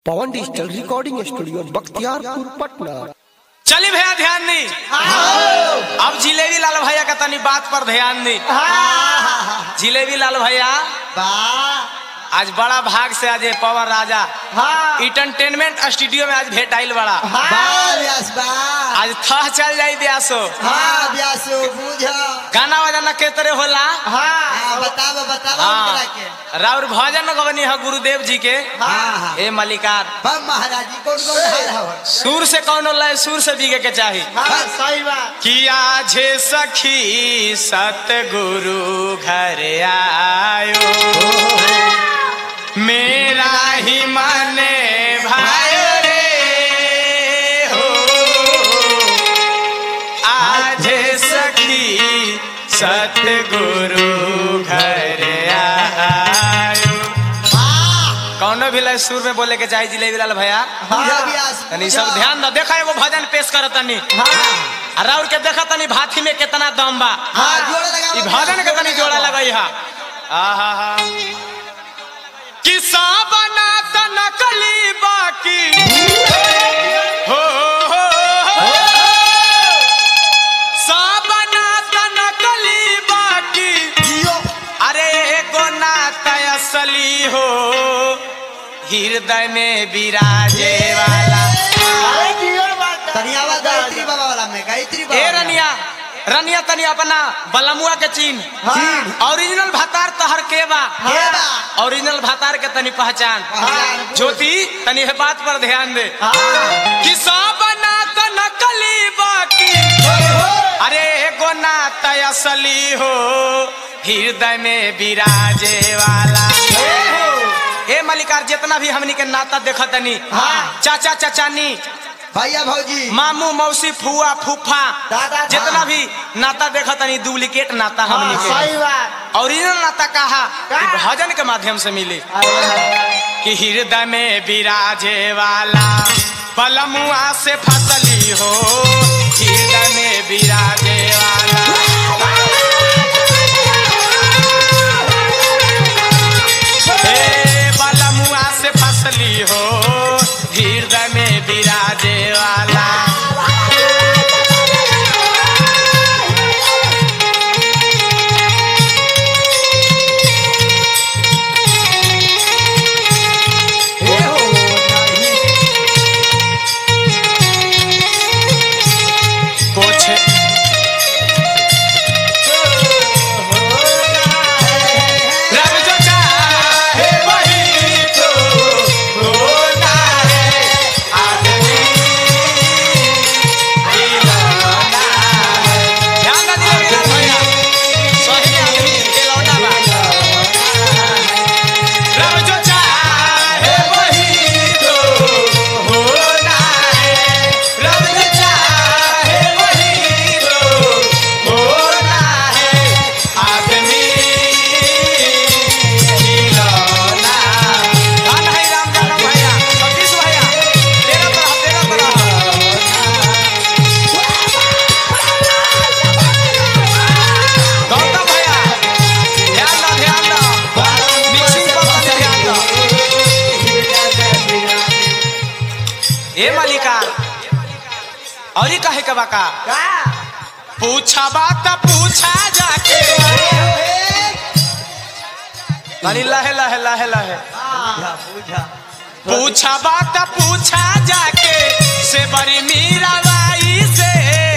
पवन digital recording studio Bakhtiyarpur Patna चली भैया ध्यान दी अब जिलेबी लाल भैया का तनी बात पर ध्यान दी जिलेबी लाल भैया आज बड़ा भाग से आज ये पवन राजा इंटरटेनमेंट स्टूडियो में आज भेंट आइल बड़ा आज थह चल जाई ब्यासो गाना बजाना के तरह होला हाँ राउर भजन गवनी है गुरुदेव जी के ए मलिकार महाराज जी कौन कौन हाल हवन सुर से कौन लय सुर से बीगे के चाही सही बात किया झे सखी सतगुरु घर आयो मेरा ही माने भाई रे हो आज सखी सतगुरु घर आयो कौनो भी लय सुर में बोले के चाही जिलेबी लाल भैया तनी सब ध्यान दो देखा एगो भजन पेश कर तनी आ राउर के देखा तनी भाथी में कितना दम बा ई भजन के तनी जोड़ा लगई हा आहा हा किसा बना त नकली बाकी हो हो, हो। सा बना त नकली बाकी अरे एगो नाता असली हो हृदय में विराजे वाला तनियावा गायत्री बाबा वाला में गायत्री बाबा ए वाला। रनिया रनिया तनी अपना बलमुआ के चीन चीन। ओरिजिनल भातार तहर के बा के बा? ओरिजिनल भातार के तनी पहचान पहचान। ज्योति तनी है बात पर ध्यान दे हाँ। कि सब बना त नकली बाकी अरे एगो नाता असली हो हृदय में विराजे वाला ए मलिकार जितना भी हमनी के नाता देखत तनी हाँ। चाचा चचानी भैया भौजी मामू मौसी फुआ फूफा दादा, जितना हाँ। भी नाता देखा तनी डुप्लीकेट नाता हमनी के सही बात ओरिजिनल नाता कहा का? कि भजन के माध्यम से मिली कि हृदय में विराजे वाला पलमुआ से फसली हो हृदय में विराजे वाला हे पलमुआ से फसली हो हृदय में विराजे वाला ए हो नहीं। कुछ रब जो चाहे वही तो होता है आदमी खिलौना है। ध्यान ना दिया यार भैया सही आदमी खिलौना बा रब जो चाहे वही तो होना है रब जो चाहे वही तो होना है आदमी खिलौना धन है राम जानम भैया सतीश भैया तेरा तरह तेरा तरह गौतम भैया ध्यान दो ध्यान दो मिक्सिंग पर तनी ध्यान दो ए मालिका और ही कहे के बाका पूछा बात पूछा जाके तनी लहे लहे लहे लहे पूछा, पूछा। पूछा बात पूछा जाके से बड़ी मीरा बाई से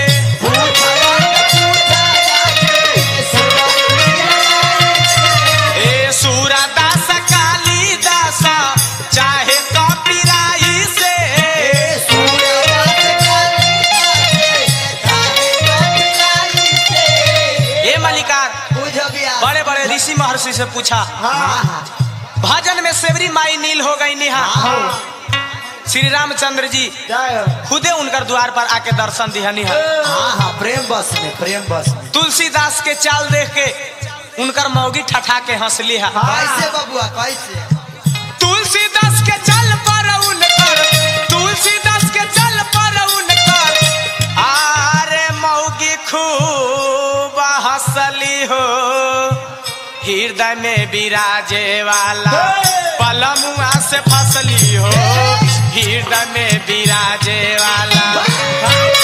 ए सूरा दास काली दास चाहे कपिराई से ए मलिकार पूछो बिया। बड़े बड़े ऋषि महर्षि से पूछा हाँ, भजन में सेवरी माई नील हो गई निहा हाँ। श्री रामचंद्र जी जय हो। खुदे उनकर द्वार पर आके दर्शन दिहनी है हाँ हाँ प्रेम बस में प्रेम बस में तुलसीदास के चाल देख के उनकर मौगी ठठा के हंसली है कैसे बबुआ कैसे तुलसीदास के चल पर उनकर तुलसीदास के चल पर उनकर आरे मौगी खूब हंसली हो हृदय में विराजे वाला पलमुआ से फसली हो हृदय में विराजे वाला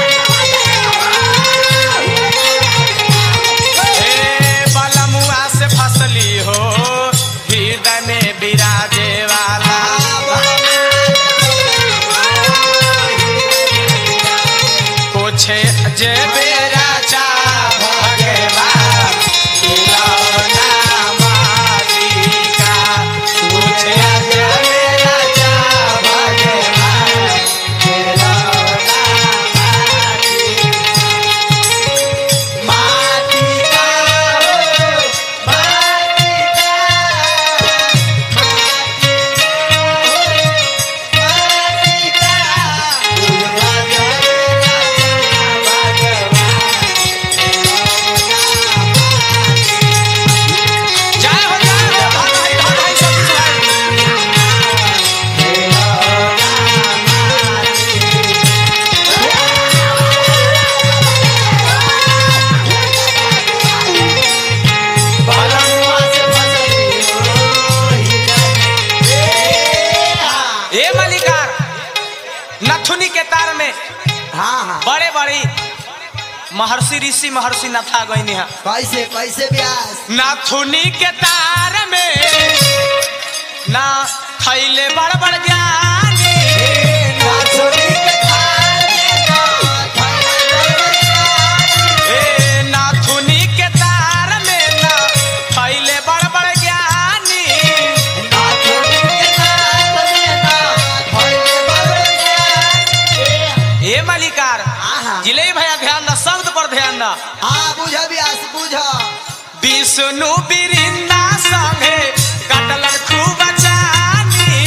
हे बलमुआ से फसली हो हृदय में विराजे वाला पूछे जे बेरा चा भगवान खिलौना मालिका पूछे जे बेरा चा भगवान खिलौना माटी का हो, माटी का, माटी हो, माटी का, जय हो जय हो भाई भाई भाई सब भाई बलमुआ से फसली हो, ए मलिकार नथुनी के तार में हाँ हाँ बड़े बड़ी महर्षि ऋषि महर्षि नथा गईनी है कैसे कैसे ब्यास नाथुनी के तार में ना खैले बड़ बड़ ज्ञानी नाचोरी के थाल में ना थैले ए नाथुनी के तार में ना खैले बड़ बड़ ज्ञानी नाचोरी के थाल में ना थैले बड़े ए मलिकार आहा। जिले भैया ध्यान दा शब्द पर ध्यान दा हाँ बुझ ब्यास बुझ विष्णु बिरिंदा संगे कटलन खूब जानी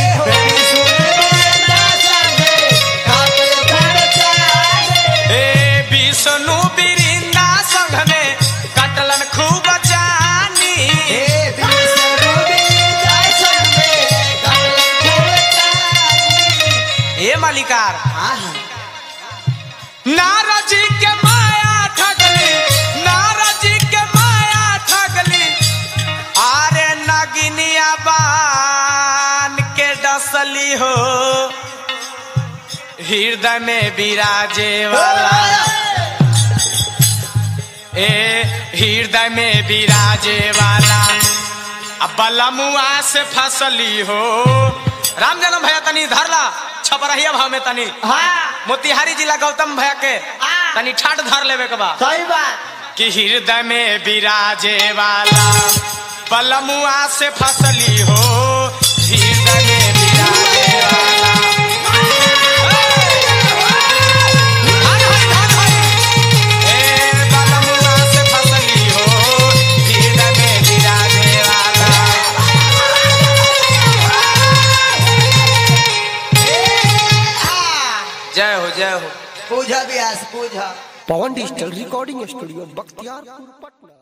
ए विष्णु बिरिंदा संग में कटलन खूब जानी ए मलिकार नारद जी के माया ठगली नारद जी के माया ठगली आरे नगिनिया बान के डसली हो हृदय में विराजे वाला ए हृदय में विराजे वाला अब बलमुआ से फसली हो राम जनम भैया तनी धरला छपरहिया भाव में तनी मोतिहारी जिला गौतम भैया के तनी ठाट धर लेवे के बा सही बात कि हृदय में विराजे वाला पलमुआ से फसली हो हृदय में विराजे वाला हर हर हर हर। ए पलमुआ से फसली हो, हृदय में विराजे वाला। जय हो जय हो Puja Byas Puja Pawan digital recording studio Bakhtiyarpur Patna